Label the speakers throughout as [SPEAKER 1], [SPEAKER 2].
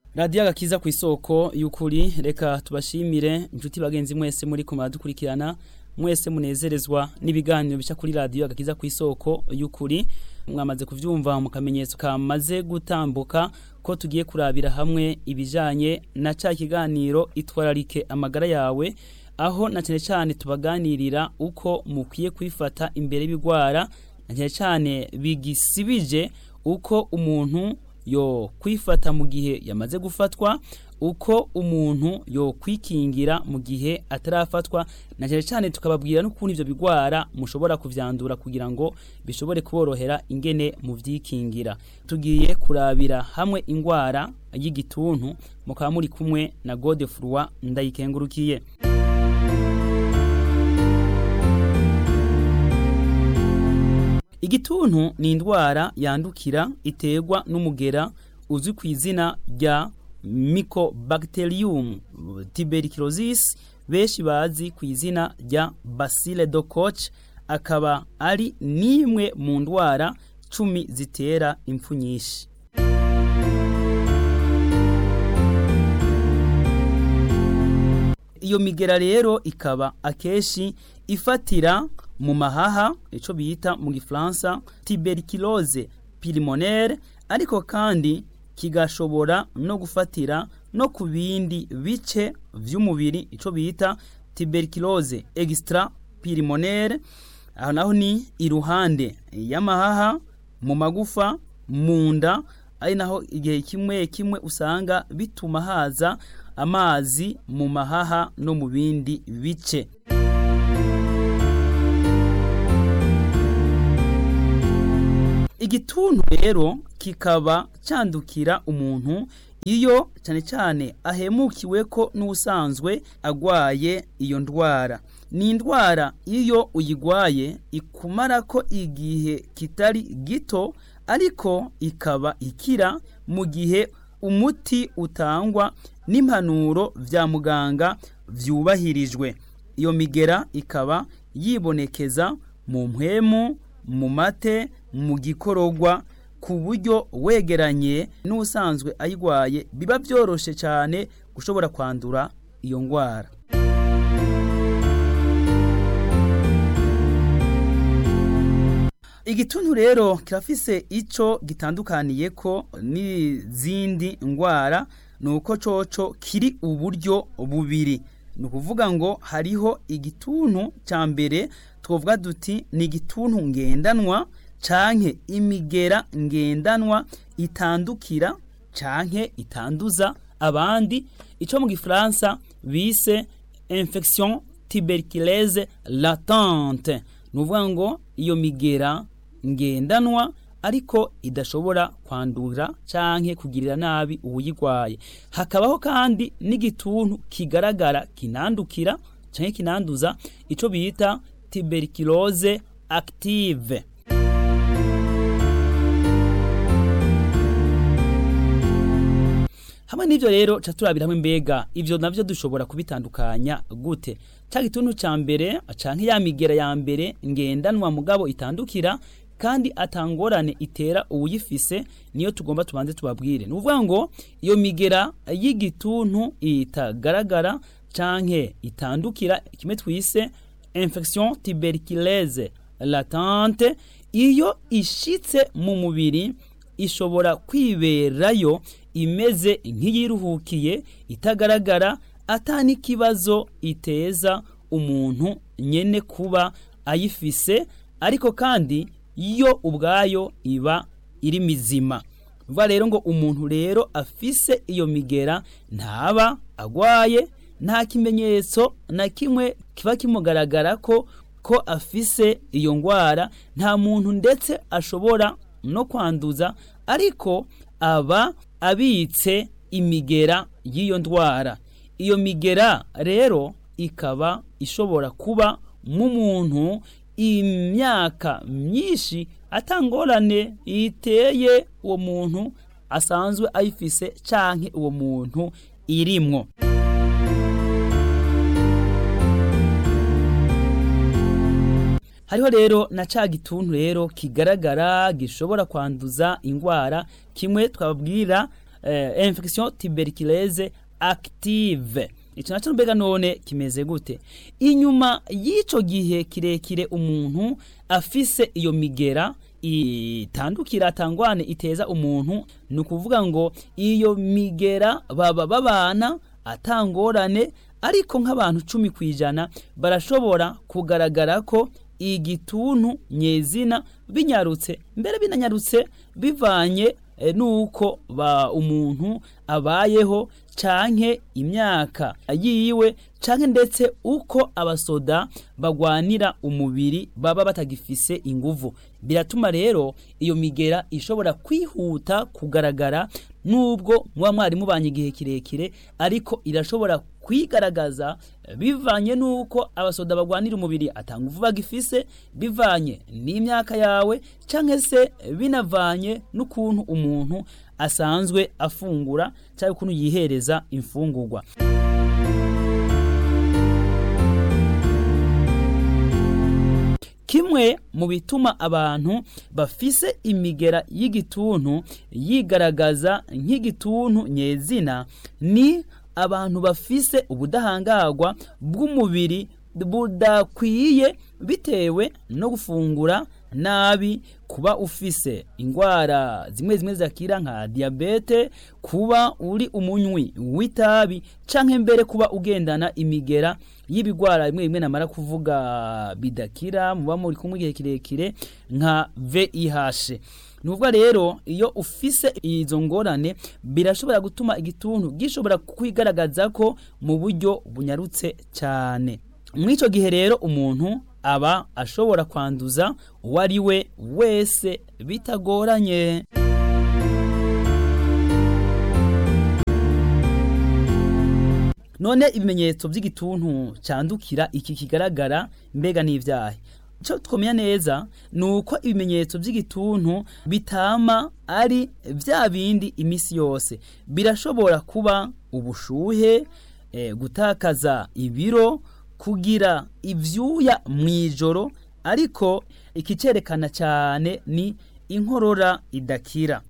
[SPEAKER 1] radiyo agakiza ku isoko y'ukuri reka tubashimire inshuti bagenzi mwese muri kumara dukurikirana mwese munezerezwa n'ibiganiro bica kuri radiyo agakiza ku isoko y'ukuri mwamaze kuvyumva mu kamenyetso kamaze gutambuka ko tugiye kurabira hamwe ibijanye na ca kiganiro itwararike amagara yawe aho na cyane cyane tubaganirira uko mukwiye kwifata imbere y'ibigwara na cyane cyane bigisibije uko umuntu yo kwifata mu gihe yamaze gufatwa uko umuntu yo kwikingira mu gihe atarafatwa na cyane cyane tukababwira n'ukuntu ivyo bigwara mushobora kuvyandura kugira ngo bishobore kuborohera ingene mu vyikingira tugiye kurabira hamwe ingwara y'igituntu mukaba muri kumwe na Godefroid ndayikengurukiye Igituntu ni indwara yandukira iterwa n'umugera uzwi ku izina rya Mycobacterium tuberculosis benshi bazi ku izina rya Bacille de Koch akaba ari nimwe mu ndwara cumi zitera impfu nyinshi iyo migera rero ikaba akeshi ifatira mu mahaha ico bita mu gifaransa tuberculose pulmonaire ariko kandi kigashobora no gufatira no ku bindi bice vy'umubiri ico bita tuberculose extra pulmonaire aho naho ni iruhande y'amahaha mu magufa mu nda ari naho igihe kimwe kimwe usanga bituma haza amazi mu mahaha no mu bindi bice igituntu rero kikaba candukira umuntu iyo cyane cyane ahemukiwe ko n'usanzwe agwaye iyo ndwara ni indwara iyo uyigwaye ikumara ko igihe kitari gito ariko ikaba ikira mu gihe umuti utangwa n'impanuro vya muganga vyubahirijwe iyo migera ikaba yibonekeza mu mpwemu mu mate mu gikorogwa ku buryo wegeranye n'usanzwe ayigwaye biba byoroshe cyane gushobora kwandura iyo ndwara igituntu rero kirafise ico gitandukaniye ko n'izindi ndwara ni uko coco kiri uburyo bubiri ni ukuvuga ngo hariho igituntu cya mbere twavuga duti ni igituntu ngendanwa canke imigera ngendanwa itandukira canke itanduza abandi ico mu gifaransa bise infection tuberculose latente ni ukuvuga ngo iyo migera ngendanwa ariko idashobora kwandura canke kugirira nabi uwuyigwaye hakabaho kandi n'igituntu kigaragara kinandukira canke kinanduza ico bita tuberculose active hamwe n'ivyo rero ca turabira hamwe mbega ivyo navyo dushobora kubitandukanya gute ca gituntu ca mbere canke ya migera ya mbere ngendanwa mugabo itandukira kandi atangorane itera uwuyifise niyo tugomba tubanze tubabwire ni ukuvuga ngo iyo migera y'igituntu itagaragara canke itandukira kimwe twise infection tuberculose latente iyo ishitse mu mubiri ishobora kwiberayo imeze nk'iyiruhukiye itagaragara ata n'ikibazo iteza umuntu nyene kuba ayifise ariko kandi yo ubwayo iba iri mizima vuga rero ngo umuntu rero afise iyo migera ntaba agwaye nta kimenyetso na kimwe kiba kimugaragara ko ko afise iyo ngwara nta muntu ndetse ashobora no kwanduza ariko aba abitse imigera y'iyo ndwara iyo migera rero ikaba ishobora kuba mu muntu imyaka myinshi atangorane iteye uwo muntu asanzwe ayifise canke uwo muntu irimwo hariho rero na ca gituntu rero kigaragara gishobora kwanduza ingwara kimwe twababwira eh, infection tuberculose active ico naco mbega none kimeze gute inyuma y'ico gihe kirekire umuntu afise iyo migera itandukira atangwane iteza umuntu ni ukuvuga ngo iyo migera baba babana atangorane ariko nk'abantu cumi ku ijana barashobora kugaragara ko igituntu nyezina binyarutse mbere binanyarutse bivanye eh, nuko ba umuntu abayeho canke imyaka yiwe canke ndetse uko abasoda bagwanira umubiri baba batagifise inguvu biratuma rero iyo migera ishobora kwihuta kugaragara nubwo muba mwari mubanye igihe kirekire ariko irashobora kwigaragaza bivanye nuko abasoda bagwanira umubiri atanga uvu bagifise bivanye n'imyaka yawe canke se binavanye n'ukuntu umuntu asanzwe afungura cyangwa ukuntu yihereza imfungurwa kimwe mu bituma abantu bafise imigera y'igituntu yigaragaza nk'igituntu nyezina ni abantu bafise ubudahangarwa bw'umubiri budakwiye bitewe no gufungura nabi kuba ufise ingwara zimwe zimwe zakira nka diabete kuba uri umunywi w'itabi canke mbere kuba ugendana imigera y'ibigwara bimwe bimwe namara kuvuga bidakira muba muri kumwe igihe kirekire nka VIH nuvuga rero iyo ufise izo ngorane birashobora gutuma igituntu gishobora kwigaragaza ko mu buryo bunyarutse cyane muri icyo gihe rero umuntu aba ashobora kwanduza uwo ari we wese bitagoranye none ibimenyetso by'igituntu cyandukira iki kigaragara mbega n'ibyaha icyo twamenya neza ni uko ibimenyetso by'igituntu bitama ari bya bindi iminsi yose birashobora kuba ubushuhe gutakaza ibiro kugira ibyuya mu ijoro ariko ikicyerekana cyane ni inkorora idakira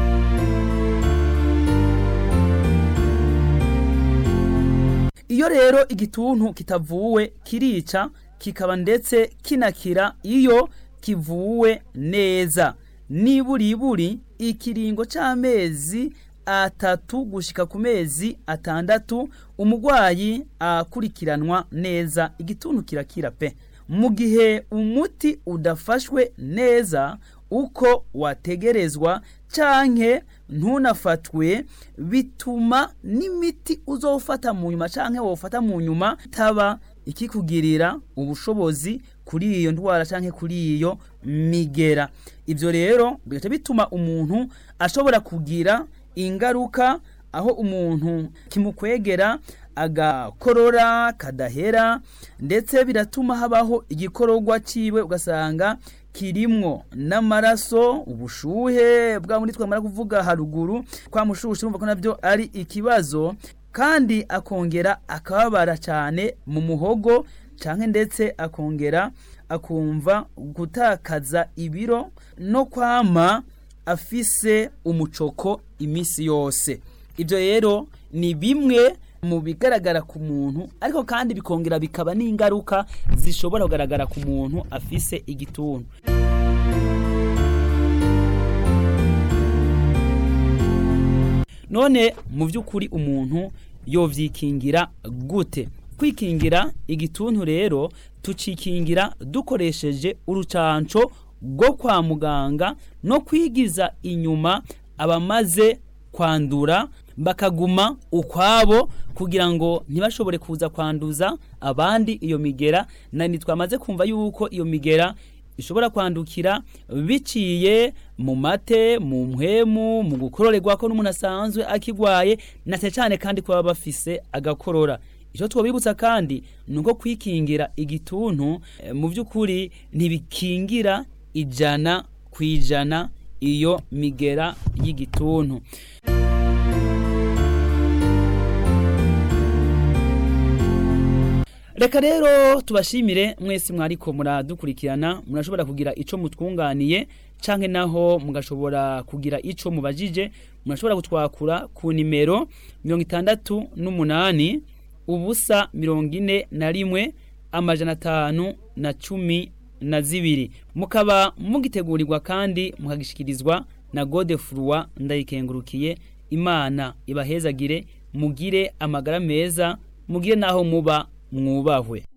[SPEAKER 1] iyo rero igituntu kitavuwe kirica kikaba ndetse kinakira iyo kivuwe neza niburiburi ikiringo cy'amezi atatu gushika ku mezi atandatu umurwayi akurikiranwa neza igituntu kirakira pe mu gihe umuti udafashwe neza uko wategerezwa canke ntunafatwe bituma n'imiti uzofata mu nyuma canke wofata mu nyuma taba ikikugirira ubushobozi kuri iyo ndwara canke kuri iyo migera ivyo rero bigaca bituma umuntu ashobora kugira ingaruka aho umuntu kimukwegera agakorora kadahera ndetse biratuma habaho igikororwa ciwe ugasanga kirimwo n'amaraso ubushuhe bwa muri twamara kuvuga haruguru kwa mushushu urumva ko nabyo ari ikibazo kandi akongera akababara cyane mu muhogo canke ndetse akongera akumva gutakaza ibiro no kwama afise umucoko iminsi yose ibyo rero ni bimwe mu bigaragara ku muntu ariko kandi bikongera bikaba n'ingaruka zishobora kugaragara ku muntu afise igituntu none mu by'ukuri umuntu yovyikingira gute kwikingira igituntu rero tucikingira dukoresheje urucanco rwo kwa muganga no kwigiza inyuma abamaze kwandura bakaguma ukwabo kugira ngo ntibashobore kuza kwanduza abandi iyo migera nani twamaze kumva yuko iyo migera ishobora kwandukira biciye mu mate mu mpwemu mu gukororerwa ko n'umuntu asanzwe akigwaye na cyane kandi kuba bafise agakorora icyo twabibutsa kandi ni uko kwikingira igituntu mu by'ukuri ntibikingira ijana ku ijana iyo migera y'igituntu reka rero tubashimire mwese mwariko muradukurikirana murashobora kugira ico mutwunganiye canke naho mugashobora kugira ico mubajije murashobora gutwakura ku nimero mirongo itandatu n'umunani ubusa mirongo ine na rimwe amajana atanu na cumi na zibiri mukaba mugitegurirwa kandi mukagishikirizwa na godefurwa ndayikengurukiye imana ibahezagire mugire amagara meza mugire naho muba mwubahwe